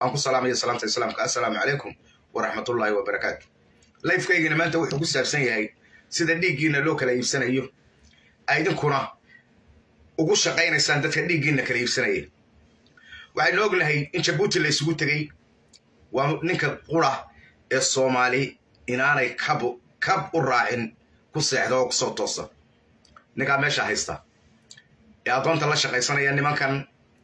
aan ku salaamaya salaamta islaamka assalaamu calaykum waraxmatullaahi wabarakaatu lifekaygana maanta wuxuu ku saabsan yahay sida dhiiggiina loo kala iibsanayo idinkuna ugu shaqaynaysaan dadka dhiiggiina kala iibsanaya waxaynu ognahay in jabuuti la isugu tegey waa ninka qura ee soomaali inaanay kab kab u raacin ku seexda oo kusoo toosa ninkaa meesha haysta ee addoonta la shaqaysanaya nimankan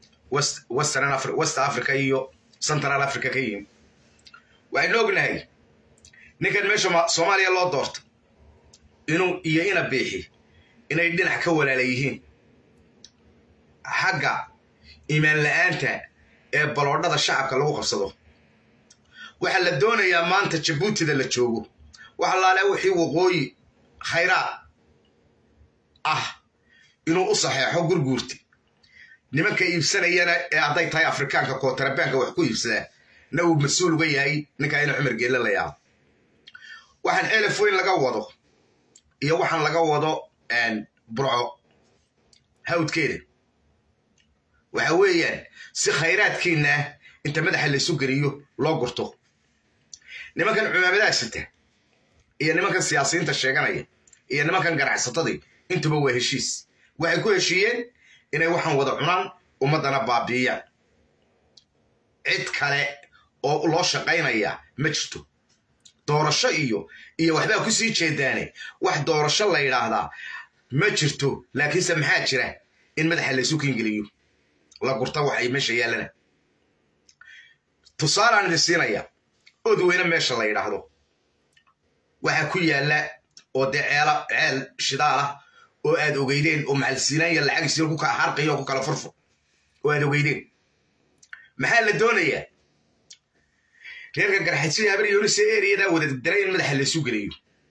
west africa iyo central africa ka yimi waxaynu ognahay ninkan meesha soomaaliya loo doorta inuu iyo ina biixi inay dhinac ka walaala yihiin xagga iimaan la-aanta ee baloodhada shacabka lagu qabsado waxaa la doonayaa maanta jabuutida la joogo waxa laale wixii waqooyi khayraad ah inuu u saxeexo gurguurti nimanka iibsanayana ee hadday tahay afrikaanka kootarabaanka wax ku iibsadaa na uu mas-uul uga yahay ninkaa ina cumar geelle la yaabo waxaan elef weyn laga wado iyo waxaan laga wado burco hawdkeeda waxa weeyaan si khayraadkiina inta madaxa laysu geliyo loo gurto nimankan cumaamadaha sita iyo nimankan siyaasiyiinta sheeganaya iyo nimankan ganacsatadii intuba waa heshiis waxay ku heshiiyeen inay waxaan wada cunaan ummaddana baabiiyaan cid kale oo loo shaqaynaya ma jirto doorasho iyo iyo waxbaa ku sii jeedaane wax doorasho la yidhaahdaa ma jirto laakiinse maxaa jira in madaxa laysu kiingeliyo la gurta waxay meesha yaallana tusaalaan idin siinaya odweyne meesha la yidhaahdo waxaa ku yaalla oo dee ceela ceel shidaal ah oo aad ogeydeen oo macalsiinaanya lacagiisii ku kala harqiyo oo ku kala furfur oo aad ogeydeen maxaa la doonayaa reerka garxajida habar yoonise eriyadaa wada daray in madaxa laysu geliyo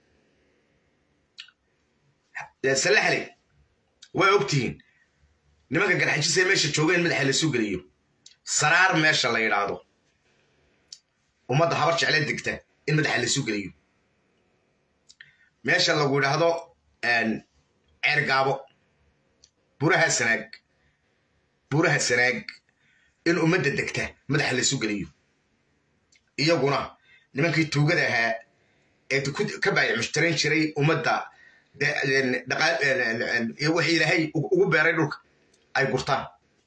salaxle waa ogtihiin nimanka garxajisa meesha jooga in madaxa laysu geliyo saraar meesha la yidhaahdo ummadda habar jecle degta in madaxa laysu geliyo meesha lagu yidhaahdo ceergaabo buraha sanaag buraha sanaag in ummadda degta madaxa laysu geliyo iyaguna nimankii tuugada ahaa ee ka baayac mushtarayn jiray ummadda wixii ilaahay ugu beeray dhulka ay gurtaan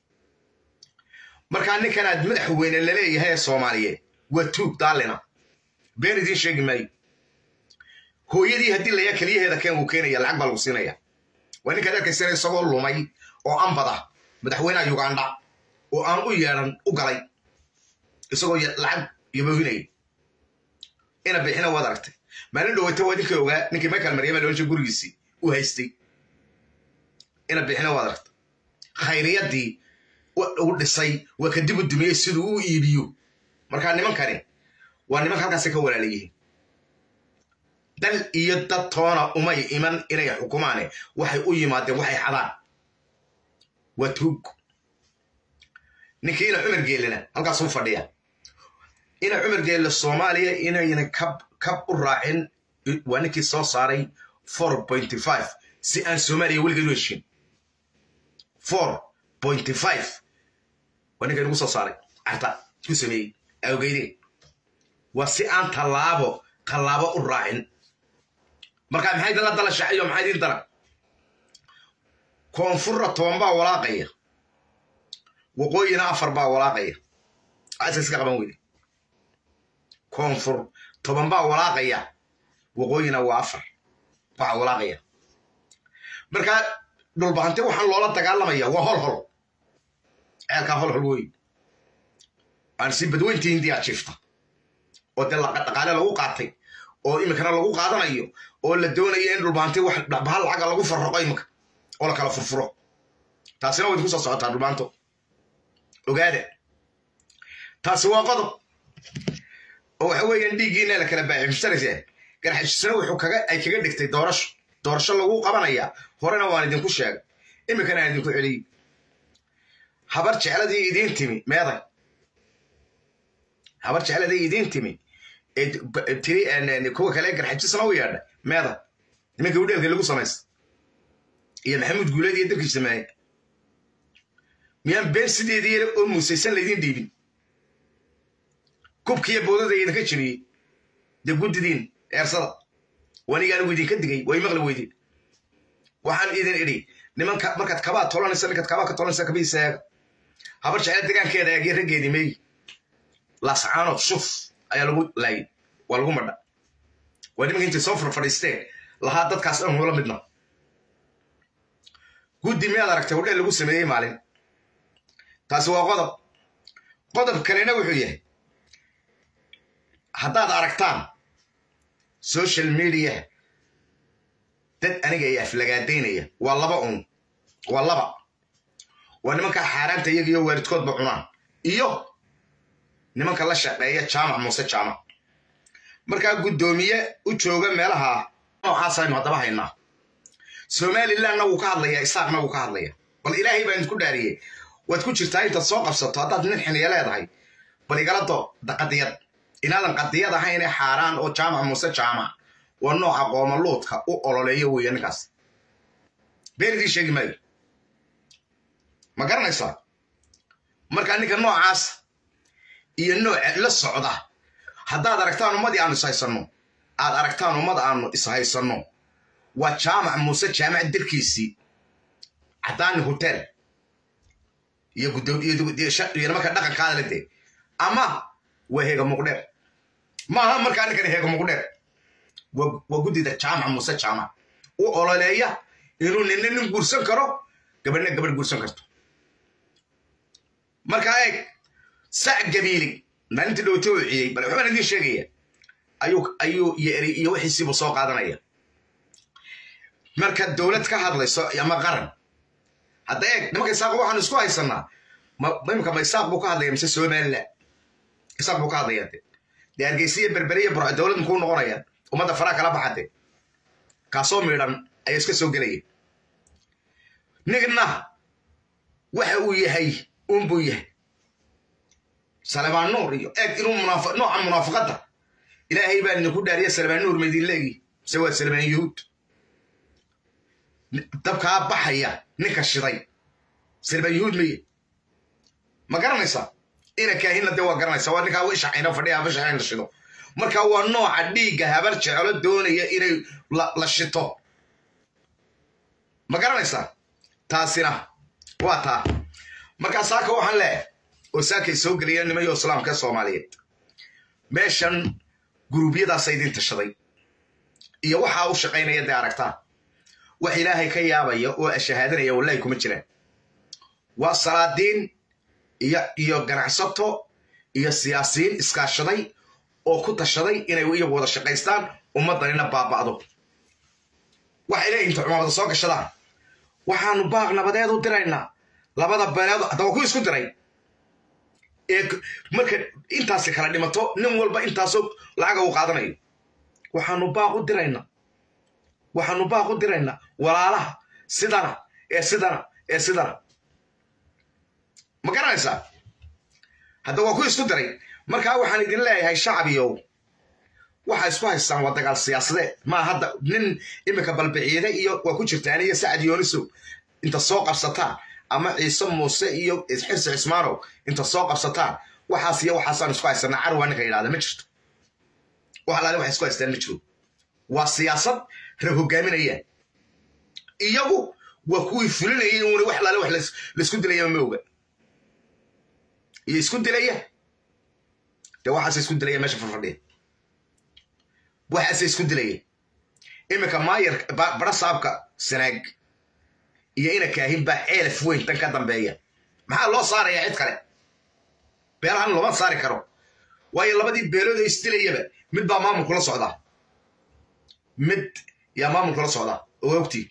markaa ninkan aad madaxa weyne laleeyahay ee soomaaliyeed waa tuug daalina been idiin sheegi maayo hooyadii haddii layaa keliyaheeda keen wuu keenaya lacag baa lagu siinaya waa ninkaad arkaysana isagoo lumay oo ambada madaxweynaha uganda oo aan u yeedhan u galay isagoo lacag yaboohinaya ina bixina waad aragtay maalin dhoweyta waa idinka ogaa ninkii michael maryama loonsha gurigiisii u haystay ina bixina waad aragtay khayriyadii u dhisay waa kadib u dumiyey siduu u iibiyo markaa nimankani waa nimanka halkaasi ka walaala yihiin dal iyo dad toona umay iman inay xukumaane waxay u yimaadeen waxay xadaan waa tuug ninkii ina cumar geelena halkaasuu fadhiya ina cumar geelle soomaaliya inayna kab kab u raacin waa ninkii soo saaray four pointy five si aan soomaaliya weligeed u heshin four pointy five waa ninka nagu soo saaray carta ku sameeyey awgeydeen waa si aan tallaabo tallaabo u raacin markaa maxay dala dala shacayo maxay idin dara koonfurra toban baa walaaqaya waqooyina afar baa walaaqaya aska iska qaban weyde koonfur toban baa walaaqaya waqooyina waa afar baa walaaqaya markaa dhulbahanti waxaan loola dagaalamaya waa hol hol ceelkaa hol hol wey aan si badweyntii hindiyaa jiifta oo dee dhaqaale lagu qaatay oo iminkana lagu qaadanayo oo la doonayo in dhulbaanti wax bahal lacaga lagu farraqo iminka oo la kala furfuro taasina way idinku soo socotaa dhulbaanto ogaada taasi waa qodob oo waxa weeyaan dhiiggiina la kala baaxi mushtaraysa garxajisana wuxuu kaga ay kaga dhigtay doorasho doorasho lagu qabanaya horena waan idinku sheegay iminkana aan idinku celiyey habar jecladii idiin timi meeday habar jecladii idiin timi tiri kuwa kale garxajisana u yeedha meeda nimanka udheelka lagu samaysta iyo maxamuud guuleed iyo dabkii sameeye miyaan been sideedii yar oo muusaysan laydin dhiibin kubkiiyo boodada idinka jebiyey dee guddidiin eersada waniga anigu idinka digay way maqli weydeen waxaan idin idhi nimanka markaad kabaa tolanaysa ninkaad kabaa ka tolanaysa kabiisa eega habar jecel degaankeeda eegyo raggeedii meey lascaanood shuf ayaa lagu laayay waa lagu madha waa nimanka intay soo farfadhiisteen lahaa dadkaas dhan hula midna guddi miyaad aragtay hodheel lagu sameeyey maalin taasi waa qodob qodob kalena wuxuu yahay haddaad aragtaan social media dad aniga ay aflagaadaynaya waa laba un waa laba waa nimanka xaaraanta iyaga iyo waalidkoodba cunaan iyo nimanka la shaqeeya jaamac muuse jaamac markaa guddoomiye u jooga meelaha noocaasaynu haddaba haynaa somalilandna wuu ka hadlayaa isaaqna wuu ka hadlaya bal ilaahay baan idinku dhaariyey waad ku jirtaa intaad soo qabsato haddaad nin xiniya leedahay bal igala doo qadiyad inaadan qadiyad ahayn ee xaaraan oo jaamac muuse jaamac waa nooca qoomaluudka u ololeeyo weeye ninkaas been idiin sheegi maayo ma garanaysaa markaa ninka noocaas iyo nooca la socda haddaad aragtaan ummadii aanu ishaysanno aad aragtaan ummad aanu ishaysanno waa jaamac muuse jaamac dirkiisii caddaani hotel iyo nimanka dhaqankaada la dee ama waa heega muqdheer maaha markaa ninkan heega muqdheer waa guddida jaamac muuse jaamac u ololeeya inuu ninna nin guursan karo gabadhna gabadh guursan karto markaa eeg sac gabiili maalintii dhowto u ciyey bal waxbaan idiin sheegaya ayuu ayuu iyo wixiisiibu soo qaadanaya marka dowlad ka hadlayso ama qaran hadda eeg nimanka isaaq waxaanu isku haysanaa imika ma isaaq buu ka hadlaya mise somaliland isaaq buu ka hadlaya de dee hargeysiya berberiya burco dowlad muxuu noqonaya ummadda faraha kala baxade kaasoo miidhan ayaa iska soo gelaya nigna waxa uu yahay unbuu yahay salebaan nuur iyo eeg inuu nooca munaafaqadda ilaahay baa idinku dhaariya salebaan nuur maydin leegi mise waa salebaan yuhuud dabkaa baxaya ninka shiday salebaan yuhuud maye ma garanaysaa ina kaahinna dee waa garanaysaa waa ninkaa ishacayna fadhiya habashacayna shido marka waa nooca dhiigga habar jecelo doonaya inay la shito ma garanaysaa taasina waa taa markaa saaka waxaan leeyahay oo saakay soo geliyeen nimayo islaamka soomaaliyeed meeshan guruubyadaasa idin tashaday iyo waxaa u shaqaynaya dee aragtaan wax ilaahay ka yaabaya oo ashahaadanaya wallahi kuma jiraan waa salaadiin iyo iyo ganacsato iyo siyaasiyiin iskaashaday oo ku tashaday inay iyagu wada shaqaystaan ummaddanina baaba'do waxay leeyihin inta cumaamada soo gashadaan waxaanu baaq nabadeed u diraynaa labada beeleed haddaba ku isku diray ee marka intaasi kala dhimato nin walba intaasoo lacaga uu qaadanayo waxaanu baaq u diraynaa waxaanu baaq u diraynaa walaalaha sidana ee sidana ee sidana ma garanaysaa hadda waa ku isku diray markaa waxaan idin leeyahay shacbiyow waxaa isku haystaan waa dagaal siyaasadeed maa hadda nin iminka balbiciide iyo waa ku jirtaan iyo sacad yoonisow inta soo qabsataan ama ciise muuse iyo xirsi cismaanow inta soo qabsataan waxaas iyo waxaasaan isku haysanaa carwa ninka yidhahda ma jirto wax alaale waxay isku haystaan ma jiro waa siyaasad rag hogaaminayaan iyagu waa kuwii fulinayay uuna wax alaale wax laisku dilaya ma oga iyo isku dilaya dee waxaase isku dilaya meesha farfadhiya waxaase isku dilaya iminka maayar bara saabka sanaag iyo ina kaahin baa ceelaf weyn tan ka dambeeya maxaa loo saaraya cid kale beelahan looma saari karo waayo labadii beelood oo isdilayaba mid baa maamulkula socdaa mid yaa maamulkula socdaa oo ogtii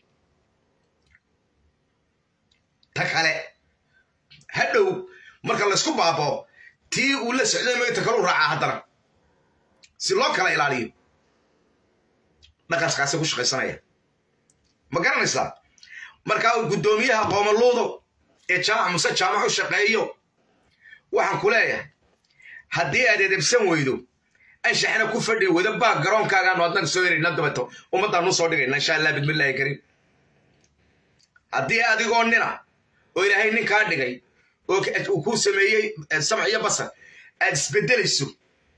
ta kale hadhow marka laysku baabao tii uu la socday magta kalu raacaa haddana si loo kala ilaaliyo dhaqankaasi ku shaqaysanaya ma garanaysaa markaa guddoomiyaha qoomaluudo ee jaamac muse jaamac u shaqeeyo waxaan ku leeyahay haddii aad edebsan weydo anshaxna ku fadhi wada baa garoonkaagaan adnan soo herayna dabato ummaddaanu soo dhigayna insha allah bidmillaahi kariim haddii adigoo nina oo ilaahay nin kaa dhigay oo uu kuu sameeyey samc iyo basar aad isbedelayso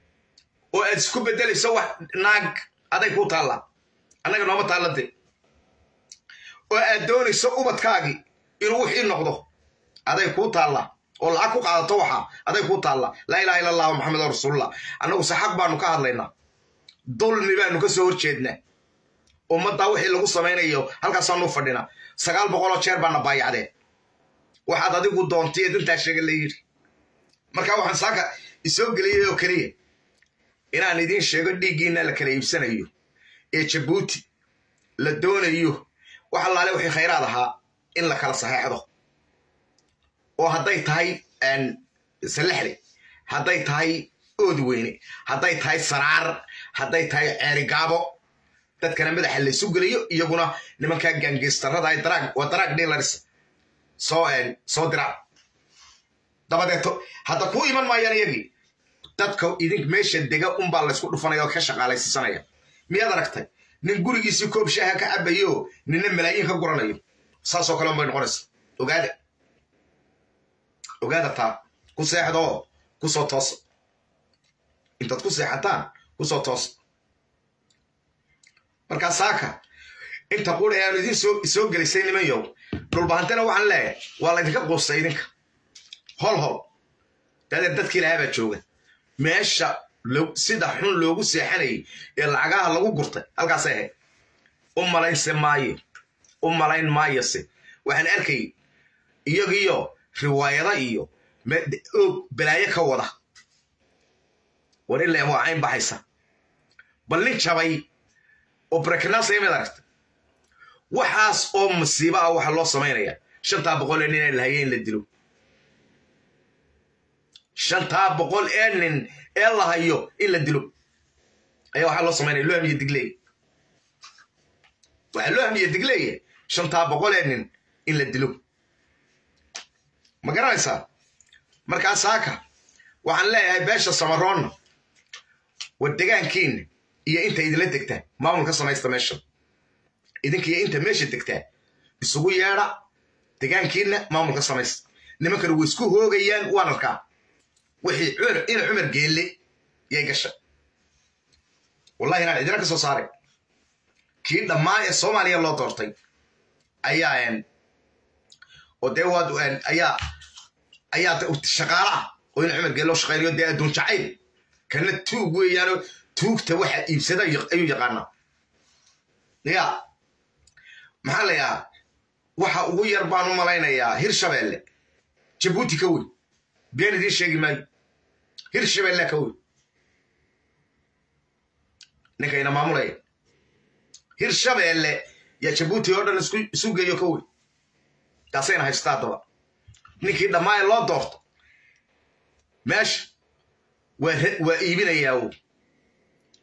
oo aad isku beddelayso wax naag aday kuu taallaa annaga nooma taallade oo aad doonayso ubadkaagii inuu wixii noqdo aday kuu taallaa oo lacag ku qaadato waxa aday kuu taallaa laa ilaha illa allahu maxamed rasuulullah annagu se xaq baanu ka hadlaynaa dulmi baanu ka soo horjeednaa ummaddaa wixii lagu samaynayo halkaasaanu fadhina sagaal boqoloo jeer baana baayacdeen waxaad adigu doontay ee dantaa sheega la yidhi marka waxaan saaka isoo geliyay oo keliya inaan idiin sheego dhiiggiina la kala iibsanayo ee jabuuti la doonayo wax allaale wixii khayraad ahaa in la kala saxeexdo oo hadday tahay salexle hadday tahay oodweyne hadday tahay saraar hadday tahay ceerigaabo dadkana madaxa laysu geliyo iyaguna nimankaa gaangeystarada waa daraag dealars soo soo diraan dabadeeto hadda kuu iman maayaan iyagii dadka idink meesha dega unbaa laysku dhufanaya oo ka shaqaalaysiisanaya miyaad aragtay nin gurigiisii koob shaaha ka cabayo ninna malaayiin ka guranayo saasoo kale unbay noqonaysa ogaada ogaada taa ku seexdoo kusoo toosa intaad ku seexataan kusoo toosa markaa saaka inta qura aanu idin soo gelisay niman yow dhulbahantena waxaan leeyahay waa laydinka quustay idinka hol hol dadeer dadkii lahaa baa jooga meesha sida xun loogu seexanayay ee lacagaha lagu gurtay halkaasay ahayd u malaynse maayo u malayn maayose waxaan arkayay iyagiyo riwaayada iyo og balaayo ka wada war ileen waa cayn baxaysa bal nin jabay oo breknasa mid aragta waxaas oo masiibo ah waxaa loo samaynaya shantaa boqol ee nin ee lahaye in la dilo shantaa boqol ee nin ee la hayo in la dilo ayaa waxaa loo samaynaya loo hamiye digleey waxaa loo hamiye digleeye shantaa boqol ee nin in la dilo ma garanaysaa markaa saaka waxaan leeyahay beesha samaroonna war degaankiina iyo inta idinla degtaa maamul ka samaysta meesha idinkiiyo inta meesha degtaa isugu yeedha degaankiina maamul ka samaysta nimankana way isku hoogayaan waan arkaa wixii ina cumar geelle yay gashay wallahi inaan cidina ka soo saaray kii dhammaan ee soomaaliya loo doortay ayaa oo dee waad ayaa ayaa shaqaala ah oo ina cumar geelle oo shaqaynayo dee adduun jacayl kana tuug weeyaanoo tuugta waxa iibsada ayuu yaqaanaa ya maxaa la yahaa waxa ugu yar baan u malaynayaa hirshabeelle jabuuti ka wey been idiin sheegi maayo hirshabeelle ka wey ninkayna maamulaya hirshabeelle yaa jabuuti oo dhan isu geeyo ka wey taasayna haysta haddaba ninkii dhammaaya loo doorto meesha waa iibinayaa